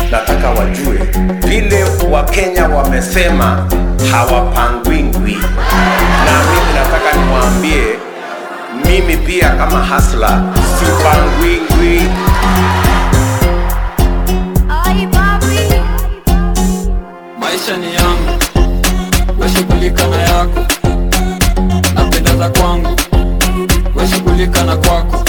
nataka wajue vile Wakenya wamesema hawapangwingwi, na mimi nataka niwaambie, mimi pia kama hasla sipangwingwi. Ay, papi. maisha ni yangu, weshughulika na yako, napenda za kwangu, weshughulika na kwako.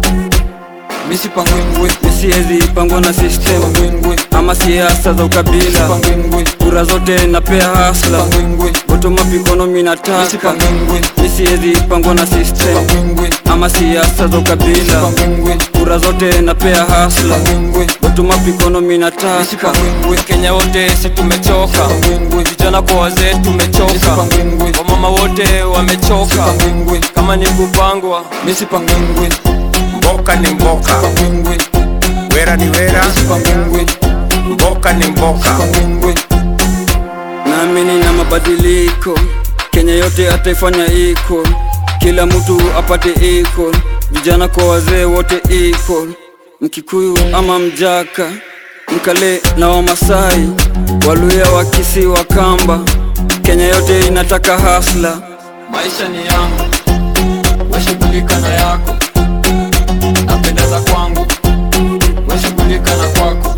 Misi pangwingwi, Siwezi pangwa na system pangwingwi, ama siasa za ukabila, pangwingwi, kura zote napea hasla, pangwingwi, bottom up economy misi nataka. pangwingwi, Siwezi pangwa na system pangwingwi, ama siasa za ukabila, pangwingwi, kura zote napea hasla, pangwingwi, bottom up economy misi nataka. pangwingwi, Kenya wote si tumechoka, pangwingwi, vijana kwa wazee misi tumechoka, pangwingwi, wamama wote wamechoka. pangwingwi, Kama ni kupangwa, misi pangwingwi, Mboka ni mboka, pangwingwi, wera ni wera, misi pangwingwi, mboka ni mboka. pangwingwi, Naamini na mabadiliko, Kenya yote ataifanya iko, kila mtu apate iko, vijana kwa wazee wote iko, Mkikuyu ama Mjaka, Mkale na Wamasai, Waluya, Wakisi, Wakamba, Kenya yote inataka hasla. maisha ni yangu, weshughulika na yako, napenda za kwangu, weshughulika na kwako.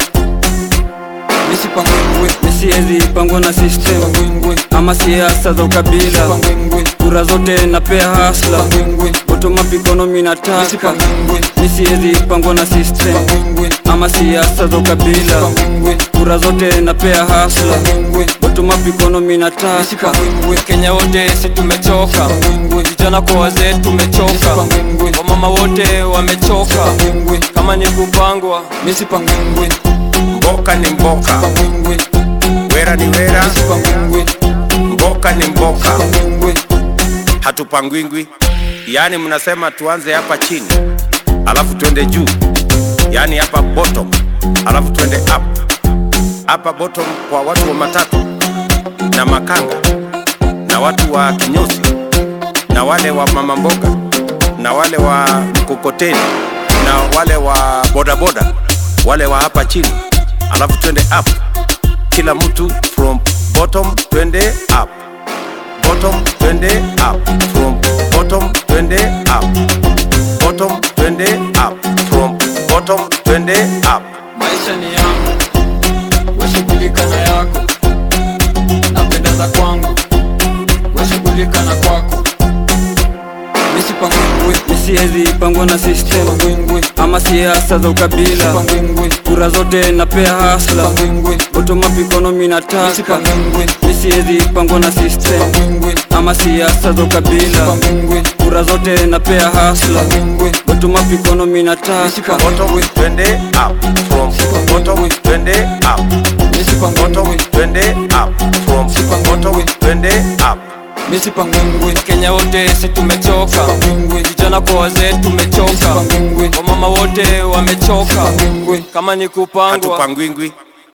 Misi pangwingwi, Siwezi pangwa na system pangwingwi, ama siasa za ukabila, pangwingwi, kura zote napea hasla, pangwingwi, bottom up economy misi nataka. pangwingwi, Siwezi pangwa na system pangwingwi, ama siasa za ukabila, pangwingwi, kura zote napea hasla, pangwingwi, bottom up economy misi nataka. pangwingwi, Kenya wote si tumechoka, pangwingwi, vijana kwa wazee misi tumechoka, pangwingwi, wamama wote wamechoka. pangwingwi, Kama ni kupangwa, misi pangwingwi, Mboka ni mboka, pangwingwi, wera ni wera, misi pangwingwi, mboka ni mboka. pangwingwi, Hatupangwingwi, yaani mnasema tuanze hapa chini alafu twende juu, yaani hapa bottom alafu twende up. Hapa bottom kwa watu wa matatu na makanga na watu wa kinyozi na wale wa mama mboga na wale wa mkokoteni na wale wa bodaboda wale wa hapa chini, alafu twende up, kila mtu from bottom twende up bottom twende up from bottom twende up bottom twende up from bottom twende up maisha ni yangu, weshughulika na yako, napenda za kwangu, weshughulika na kwako. Misi pangwingwi, Siwezi pangwa na system pangwingwi, ama siasa za ukabila, pangwingwi, kura zote napea hasla, pangwingwi, bottom up economy misi nataka. pangwingwi, Siwezi pangwa na system pangwingwi, ama siasa za ukabila, pangwingwi, kura zote napea hasla, pangwingwi, bottom up economy misi nataka. bottom pangwingwi, twende up from bottom twende up misi bottom pangwingwi, twende up from bottom twende up misi pangwingwi, Kenya wote si tumechoka, pangwingwi, vijana kwa wazee misi tumechoka, pangwingwi, wamama wote wamechoka. pangwingwi, Kama ni kupangwa, hatupangwingwi